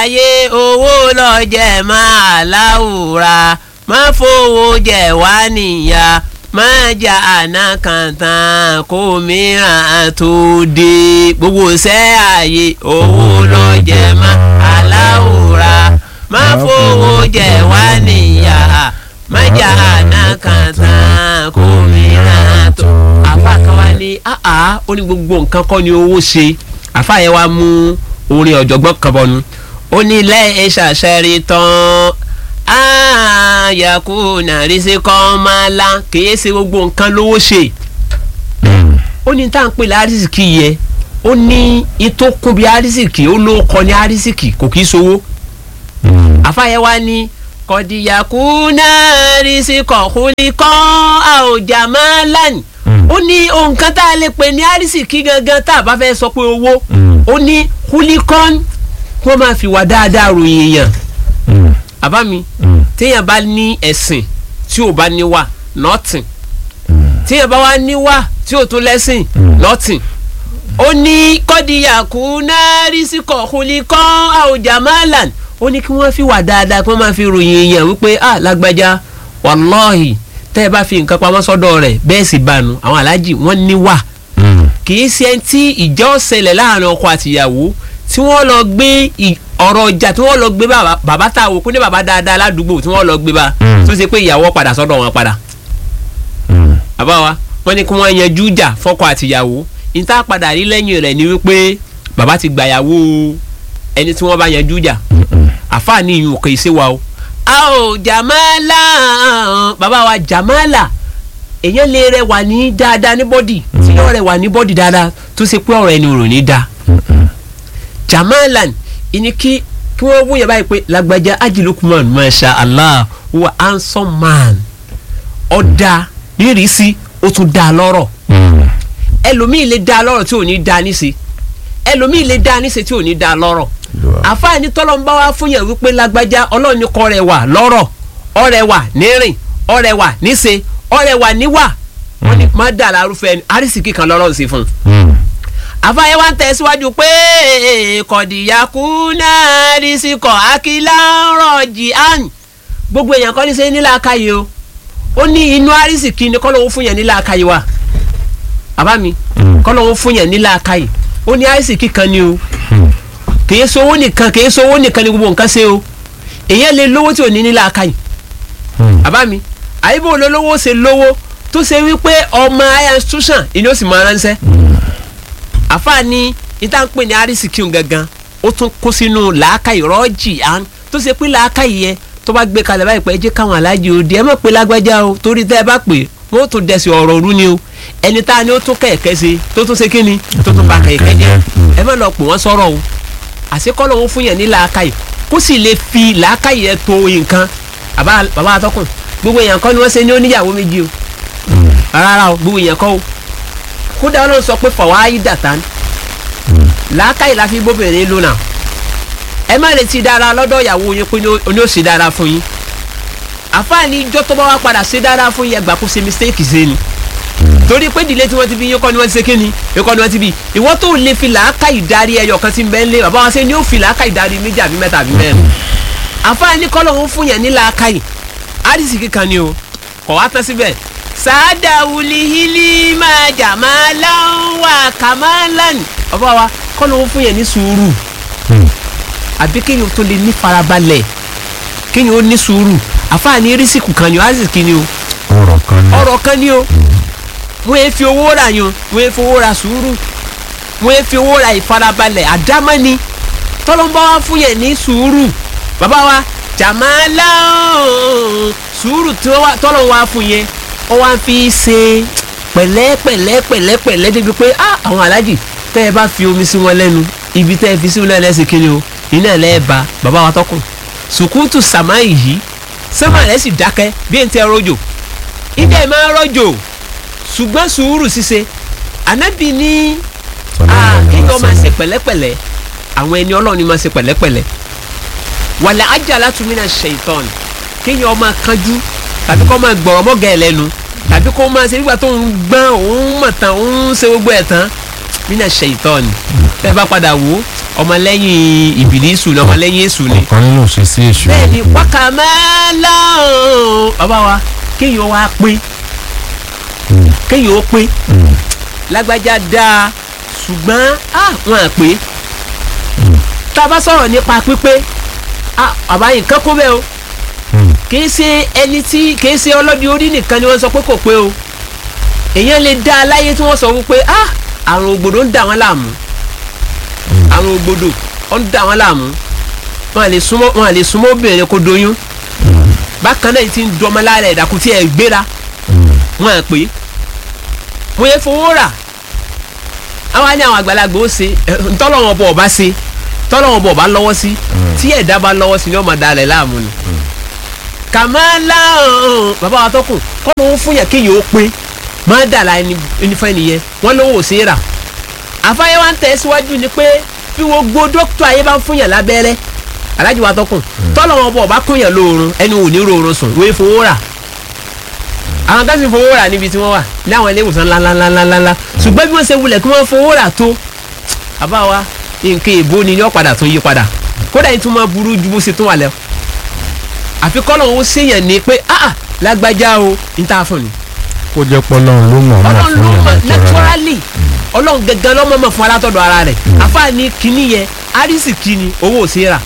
ayé owó lọ́jẹ̀ máa láwùra má fowó jẹ wá níyà má jà àná kan tán kó mìíràn tó dé gbogbo ṣẹ́ ayé owó lọ́jẹ̀ máa láwùra má fowó jẹ wá níyà má jà àná kan tán kó mìíràn tó. àfa kan wá ní àá ó ní gbogbo nǹkan kọ́ ni owó ṣe àfa yẹn wá mú orin ọ̀jọ̀gbọ́n kan bọ̀nu ó ní lẹ́yìn ṣàṣẹ́rí tán àyàkú nàrísí kan máa la kìí ṣe gbogbo nǹkan lówó ṣe ó ní tá à ń pè ní arísìkì yẹ ó ní itó kún bí arísìkì ó ló kọ ní arísìkì kò kìí ṣowó àfàyẹ wa ní kọ̀dìyàkú nàrísí kọ̀kúlí kan àòjà máa lánìí ó ní nǹkan tá a lè pè ní arísìkì gangan tá a bá fẹ́ sọ pé owó ó ní kúlíkọ́n kí wọ́n máa fi wà dáadáa ròyìn èèyàn àbá mi téèyàn bá ní ẹ̀sìn tí ò bá níwà nothing téèyàn bá wá níwà tí ò tún lẹ́sìn nothing ó ní kọ́díyàkú náà rí sí kọ̀ọ̀kúlíkọ́n àwòjà máàlàn ó ní kí wọ́n fi wà dáadáa kí wọ́n máa fi ròyìn èèyàn wípé ah lágbájá wàlọ́ọ̀hì tẹ́ ẹ bá fi nǹkan pamọ́ sọ́dọ̀ rẹ̀ bẹ́ẹ̀ sì bánu àwọn aláàjì wọ́n níwà kì í ṣe tí ìjọ ṣẹlẹ̀ láàrin ọkọ àtìyàwó tí wọ́n lọ gbé ọ̀rọ̀ ọjà tí wọ́n lọ gbé bàbá tá a wò kó ní bàbá dáadáa ládùúgbò tí wọ́n lọ gbé bá tó ṣe pé ìyàwó padà sọ́dọ̀ wọn padà. bàbá wa wọ́n ní kí wọ́n yanjú ìjà fọ́kọ àtìyàwó níta padà rí lẹ́yìn rẹ̀ ni wípé bàbá ti gbàyàwó ẹni tí wọ́n bá yanjú ìjà àfààní ìyún kò ṣe wa o. a ò jàmálà bàbá wa jàmálà èèyàn lè rẹwà ní dáadáa ní bọ́dì tí yóò rẹwà ní bọ́dì dáadáa tó ṣe pé ọ̀rọ̀ ẹni rò ní dáa jamalan ìní kí kí wọ́n wúyẹ̀ báyìí pé lágbájá ajilukuman masha allah wa handsome man ọ̀dà nírìísí ó tún dá lọ́rọ̀ ẹlòmíì lè dá lọ́rọ̀ tí ò ní dá níṣe ẹlòmíì lè dá níṣe tí ò ní dá lọ́rọ̀ àfáàní tọ́lọ́mbá wa fún yẹn wípé lágbájá ọlọ́run ní kọ́ rẹ̀ wà lọ́rọ̀ ọ̀rẹ́ wà nírìn ọ̀rẹ́ wà níṣe ọ̀rẹ́ wà níwà wọ́n ní má dà lárúfẹ́ arísìkí kan lọ́rọ̀ sí fún un àfáyé wa ń tẹ̀síwájú pé kọ̀dìyàkú náà rí sí kọ̀ akílá rọ̀jì àn gbogbo èèyàn kọ́ ní sẹ́yìn nílà káyé o ó ní inú àrísìkí ni kọ́lọ́wọ́ fún yẹn nílà káyé wa bàbá mi kọ́lọ́wọ́ fún yẹn nílà káyé ó ní àrísìkí kan ni o kìí sowó nìkan kìí sowó nìkan ni gbogbo nǹkan ṣe o èèyàn lè lówó tí ò ní nílà káyé bàbá mi àyíbó olólówó ṣe lówó tó ṣe wípé ọmọ higher institution ìní ó sì máa ránṣẹ́ àfààní ìta ń pè ní arísìkíun gangan ó tún kó sínú làákàyè rọ́ọ̀jì án tó ṣe pé làákàyè yẹn tó bá gbé kalẹ̀ báyìí pé ẹ jẹ́ káwọn aláàjì òde ẹ má pé lágbájá o torí tẹ́ ẹ bá pè wọ́n tún dẹ̀sí ọ̀rọ̀ òru ni o ẹni tá a ní ó tún kẹ̀kẹ́ ṣe tó tún ṣe kí ni tó tún bá kẹ̀kẹ́ jẹ́ ẹ má lọ pè wọ́n sọ̀rọ̀ o àṣekọ́lọ́ wọn fún yẹn ní làákàyè kó sì lè fi làákàyè yẹn tó nǹkan bàbá atọ́kùn gbogbo èèyàn kọ́ ni wọ́n ṣe ní oníyàwó méjì o rárá o gbogbo èèyàn kọ́ o kódà ọlọ́run sọ pé fọwọ́ dàtà làákàyè la fi bóbìnrin lónà ẹ má retí dára lọ́dọ̀ ìyàwó yín pé ní ó ṣe dára fún yín àfáàní ijó tó bá wá padà ṣe dára fún yín ẹgbà kó ṣe mistake ṣe ni torí pé ìdílé tí wọ́n ti bí yín kọ́ ni wọ́n ti ṣe kí ni yín kọ́ ni wọ́n ti bí ìwọ tó lè fi làákàyè darí ẹyọ kan tí ń bẹ ń lé bàbá wa ṣe ni ó fi làákàyè darí méjì àbí mẹ́ta àbí mẹ́rin àfáàní kọ́ lòun fún yẹn ní làákàyè àdìsí kíkan ni o kọ̀ wá tán síbẹ̀ sáádà wuli hili máa jà máa láwà kàmáàlán ọba wa kọ́ ló ń fún yẹn ní sùúrù àbí kéèyàn tó lè ní farabalẹ̀ kéèyàn ó ní sùúrù àfààní rísìkù kan ni o àrísìkì ni o ọ̀rọ̀ kan ní. ọ̀rọ̀ kan ni o wọ́n yẹ fi owó ra yan wọ́n yẹ fi owó ra sùúrù wọ́n yẹ fi owó ra ìfarabalẹ̀ àdámọ́ni tọ́lọ́mbà wa fún yẹn ní sùúrù bàbá wa jàmáàlá sùúrù tọ́lọ́ wa fún yẹn ó wá fi ṣe pẹ̀lẹ́ pẹ̀lẹ́ pẹ̀lẹ́ pẹ̀lẹ́ débi pé ah àwọn alájì tẹ́ ẹ bá fi omi sí wọn lẹ́nu ibi tẹ́ ẹ fi sí wọn lẹ́nu ẹsẹ̀ kiri o iná ẹ̀ lẹ́ẹ̀ba bàbá wa tọkùn sùkúùtù sàmá yìí sẹ́mà rẹ̀ sì dákẹ́ bí ẹ̀ ń tẹ́ rọ́jò ìdá ẹ̀ máa rọ́jò ṣùgbọ́n sùúrù ṣíṣe ànábì ní kéèyàn máa ṣe pẹ̀lẹ́pẹ̀lẹ́ àwọn ẹni ọlọ́run ni máa ṣe pẹ̀lẹ́pẹ̀lẹ́ wàlẹ̀ ajá látúmínà ṣèitán kéèyàn máa kánjú tàbí kó máa gbọ̀rọ̀ mọ́gà ẹ̀ lẹ́nu tàbí kó máa ṣe nígbà tó ń gbọ́n òun mọ̀ tán òun ṣe gbogbo ẹ̀ tán mínà ṣèitán bẹ́ẹ̀ bá padà wò ó ọmọlẹ́yìn ìbílísù ni ọmọlẹ́yìn èṣù ni ọ̀kan nínú ṣe sí èṣù bẹ́ẹ̀ ni wákàmẹ́lá bàbá wa kéèyàn wá pé Mm, kéèyàn ó pé mm, lágbájá dáa ṣùgbọ́n ah, wọn à pé Mm. tá a bá sọ̀rọ̀ nípa pípé ah, bàbá yìí kán kó bẹ́ẹ̀ o mm, kìí ṣe ẹni tí kìí ṣe ọlọ́dún orí nìkan ni wọ́n sọ pé kò pé o èèyàn lè dá a láyé tí wọ́n sọ wípé ah àrùn ògbòdò ń dà wọ́n láàmú mm. àrùn ògbòdò ó ń dà wọ́n láàmú wọn à lè súnmọ́ wọn à lè súnmọ́ obìnrin kó doyún bákan náà yìí ti ń dọmọ lára ẹ̀dàkùn tí ẹ̀ gbéra wọn à pé mo yẹ fowó rà àwọn á ní àwọn àgbàlagbà ó ṣe ẹ, ntọ́lọ́wọ́n bọ̀ ọba ṣe tọ́lọ́wọ́n bọ̀ ọba lọ́wọ́ sí tí ẹ̀dá bá lọ́wọ́ sí ni ó máa dalẹ̀ láàmú ni. kàmáńlá ọ̀hún, bàbá wa tọkùn kọ́nà ó fún yàn kéèyàn ó pé máa dà láì ní fẹ́ nìyẹn wọ́n lówó ṣe é rà. àfáyé wa ń tẹ̀ síwájú ni pé bí gbogbo dókítà ayé bá ń fún yàn lábẹ́rẹ́ alájí wa tọkùn tọ́lọ́wọ́n bọ̀ ọba kún yàn lóorun ẹni ò ní rọrùn sùn wọ́n fowó rà àwọn kan sì fowó rà níbi tí wọ́n wà ní àwọn ilé ìwòsàn ńláńláńláńlá ṣùgbọ́n bí wọ́n ṣe wulẹ̀ kí wọ́n fowó rà tó àbá wa nǹkan èbó ni yóò padà tún yí padà kódà yìí tún máa burú ju bó ṣe tún wà lẹ àfi kọ́lọ̀ ó ṣèyàn ní pé ah ah, lágbájá o ní tá a fún ni kó jẹ́ pọ́lọ́run ló mọ̀ ọ́n ọlọ́run fún ló yàrá mọ̀ ìtura naturally ọlọ́run gẹ́gẹ́ lọ́mọ mọ̀ fún alátọ́dọ̀ ara rẹ̀ àfáàní kínní yẹn arísìkí ni owó ò sí rà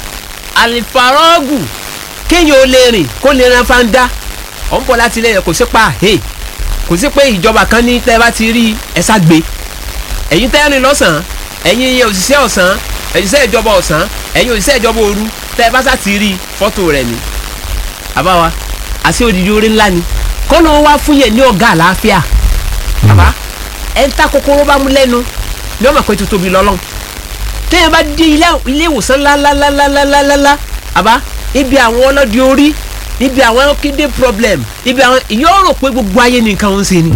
àlìfàrọ́gù kéèyàn ó lè rìn kó lè ran fáńdá ọ̀ ń bọ̀ láti ilé yẹn kò sí pa hey kò sí pé ìjọba kan ní tẹ́ bá ti rí ẹ̀sà gbé ẹ̀yin tẹ́ rìn lọ́sàn-án ẹ̀yin òṣìṣẹ́ ọ̀sán òṣìṣẹ́ ìjọba ọ̀sán ẹ̀yin òṣìṣẹ́ ìjọba òru tẹ́ bá sá ti rí fọ́tò rẹ̀ ni àbáwa àṣẹ òdìdí orí ńlá ni kọ́nà wá fún yẹn ní ọ̀gá àlàáfíà bàbá ẹ̀ ń ta kòkòrò bá mú lẹ́nu ni wọ́n mọ̀ pé tó tóbi lọ́lọ́run téèyàn bá dé ilé ilé ìwòsàn ńláńláńláńláńláńlá àbá ibi àwọn ọlọ́dẹ orí ibi àwọn kidney problem ibi àwọn yóò rò pé gbogbo ayé nìkan ń ṣe ni.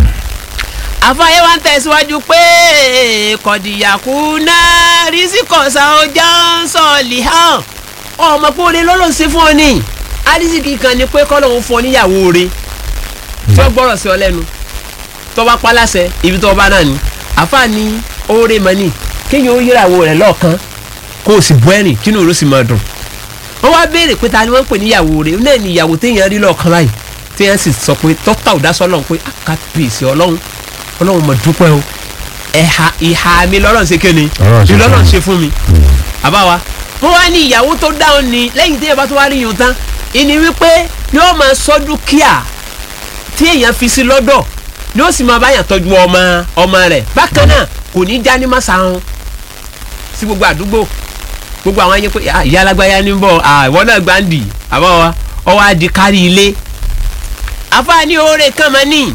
àfààyè wa ń tẹ̀síwájú pé kọ̀dìyàkú náà rísíkọ̀sá ọjà ń sọ̀lì hàn ọmọ pé oore lọ́lọ́ ṣe fún ọ ní arísìkì kan ni pé kọ́lọ́hún fún ọ níyàwó rẹ tí ó gbọ́rọ̀ sí ọ lẹ́nu tó bá pa láṣẹ ibi tó bá náà ni àfààní oore mọ́ ni kéèyàn ó yírawo rẹ̀ lọ́ọ̀kan kó o sì bọ́ ẹ̀rìn kínú ló sì máa dùn wọ́n wá béèrè pé ta ni wọ́n ń pè níyàwó rẹ̀ náà ni ìyàwó téèyàn rí lọ́ọ̀kan báyìí téèyàn sì sọ pé tọ́tà ò dásọ́ lọ́hùn pé àkàtúbìsì ọlọ́run ọlọ́run mọ̀ dúpẹ́ o ẹ̀ha ìhà mi lọ́rọ̀ ṣe kéne Ọlọ́run ṣe fún ìlọ́rọ̀ mi. ṣe fún mi àbáwa wọ́n wá ní ìyàwó tó dáhùn ni lẹ́yìn téèyàn bá tó wá rí yun tán ìní wípé yóò máa sọ dúkìá tí èèyàn fi sí lọ́dọ̀ yóò sì máa báyàn tọ́jú ọmọ ọmọ rẹ̀ bákan náà kò ní já ní màsàrún sí gbogbo àdúgbò gbogbo àwọn ẹyẹ pé "Ah, ìyá alágbáyá ní bọ̀ ah, ìwọ náà gbáǹdì àbá wa ọwọ́ adi kárí ilé àfààní oore kan mọ́ ní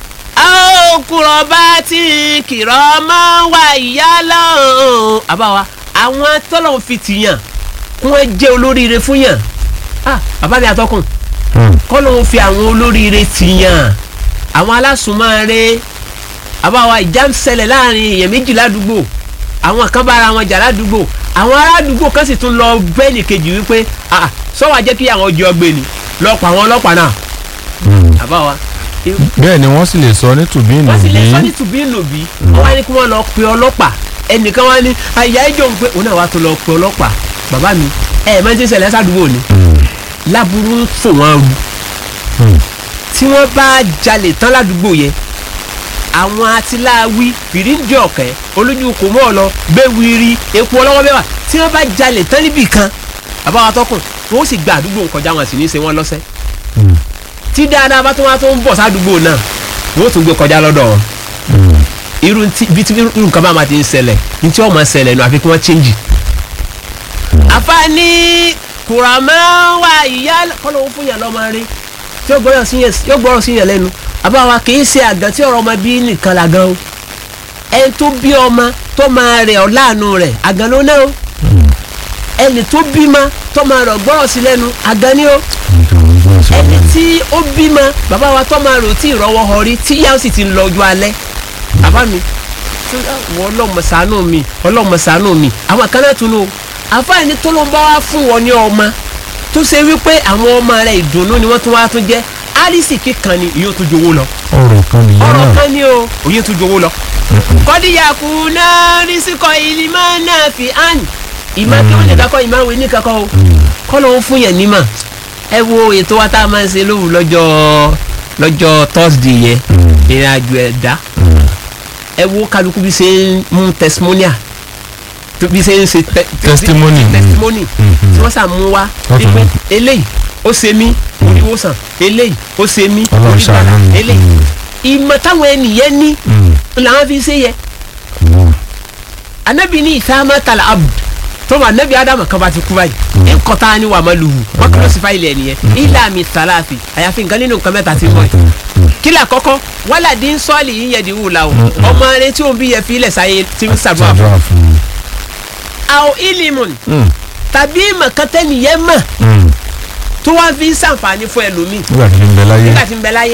àókùrọ̀ bá ti kìrọ̀ mọ́ wà ìyá lọ́hùn àbá wa àwọn tọ́lọ̀ fi tìyàn kí wọ́n jẹ́ olóríire fún yàn ah bàbá mi àtọkùn kọ́ ló ń fi àwọn olóríire tìyàn àwọn alásùnmọ́ àbáwa ìjà ń ṣẹlẹ̀ láàrin èèyàn méjì ládùúgbò àwọn kan bára wọn jà ládùúgbò àwọn aládùúgbò kan sì tún lọ bẹ́ẹ̀nì kejì wípé ah sọ́wọ́ jẹ́ kí àwọn ọjọ́ gbé ni lọ́pọ̀ àwọn ọlọ́pàá náà àbáwa bẹ́ẹ̀ ni wọ́n sì lè sọ ní tùbí wọ́n sì lè sọ ní ìnùbí tùbí nùbí wọ́n wá ní kí wọ́n lọ pe ọlọ́pàá ẹnìkan wá ní àyà ẹjọ́ ń pé òun náà wá tó lọ pe ọlọ́pàá bàbá mi ẹ ẹ máa ń ti ṣẹlẹ̀ sádùúgbò ni láburú fò wọ́n ru tí wọ́n bá jalè tán ládùúgbò yẹn àwọn atiláwí fìríǹdì ọ̀kẹ́ olójú kò mọ́ ọ lọ gbéwìrì epo ọlọ́wọ́ bẹ́ẹ̀ wà tí wọ́n bá jalè tán níbì kan bàbá wa tọkùn wọ́n ó sì gba àdúgbò kọjá wọn sì ní í ṣe wọ́n lọ́sẹ̀ tí dáadáa bá tún wá tó ń bọ̀ sádùúgbò náà wọ́n ó tún gbé kọjá lọ́dọ̀ wọn irú tí bí tí irú nǹkan bá máa ti ń ṣẹlẹ̀ ní tí wọ́n máa ṣẹlẹ̀ nù àfi kí wọ́n change. àfààní kùràmọ́ wà ìyá kọ́lọ́wọ́ fún yàn lọ́mọ rí tí yóò gbọ́rọ̀ sí yàn yóò gbọ́rọ̀ sí yàn lẹ́nu àbáwa kì í ṣe àgàn tí ọ̀rọ̀ ọmọ bí nìkan là gan o ẹni tó bí ọmọ tó máa rẹ̀ ọ́ láàánú rẹ̀ àgàn ló náà o ẹni tó bímọ tó máa rọ̀ gbọ́rọ̀ sí lẹ́nu àgàn ni o ẹni tí ó bímọ bàbá wa tó máa rò tí ìrọwọ́ họ rí tí yá ó sì ti ń lọ ojú alẹ́ bàbá mi tí wọ́n ọlọ́mọ ṣàánú mi ọlọ́mọ ṣàánú mi àwọn kan náà tún lò àfáàní tó ló ń bá wá fún wọn ní ọmọ tó ṣe wípé àwọn ọmọ rẹ̀ ìdùnnú ni wọ́n tún wá tún jẹ́ árísì kíkan ni ìyóò tún jowó lọ ọ̀rọ̀ kan nìyẹn ọ̀rọ̀ náà kan ni o òye tún jowó lọ kọ́díyà kù náà rísíkọ ìlímọ̀ náà fi hàn ìmọ̀ kí wọ́n lè kakọ́ ìmọ̀ àwọn ènìyàn kakọ́ o kọ́ ló ń fún yẹn nímọ̀ ẹ wo ètò wa tá a máa ń ṣe lóhùn lọ́jọ́ lọ́jọ́ thursday yẹn ìrìn àjò ẹ̀dá ẹ wo kálukú bí ṣe ń mú testimonial tó bí ṣe ń ṣe te- Testimony. testimony Mhm. tí wọ́n sà mú wá Okay. wípé eléyìí ó ṣe mí oríwòsàn eléyìí ó ṣe mí Ọlọ́run orígbàlà ṣàánú mi. eléyìí ìmọ̀ táwọn ènìyàn ní Mm. làwọn fi ṣe yẹ Mm. anabi ní ìsámá tala abu tó ma anabi adamu kan bá ti kú báyìí nkọta ni wà má luhu wọn kúrò sí fáìlì ẹ nìyẹn ilà mi sàlàfi àyàfi nǹkan nínú nǹkan mẹ́ta ti mọ̀ ẹ́ kílà kọ́kọ́ wàhálà dín sọ́ọ̀lì yìí yẹ di wù la o ọmọ rẹ tí òun bí yẹ fi ilẹ̀ sáyé tí ń sàdúrà fún Ṣàdúrà fún un. àwọn ilimun Mm. tàbí mọ̀kátẹ́ nìyẹn mọ̀ Mm. tó wá fi ń sàǹfààní fún ẹlòmíì nígbà tí ń bẹ láyé. nígbà tí ń bẹ láyé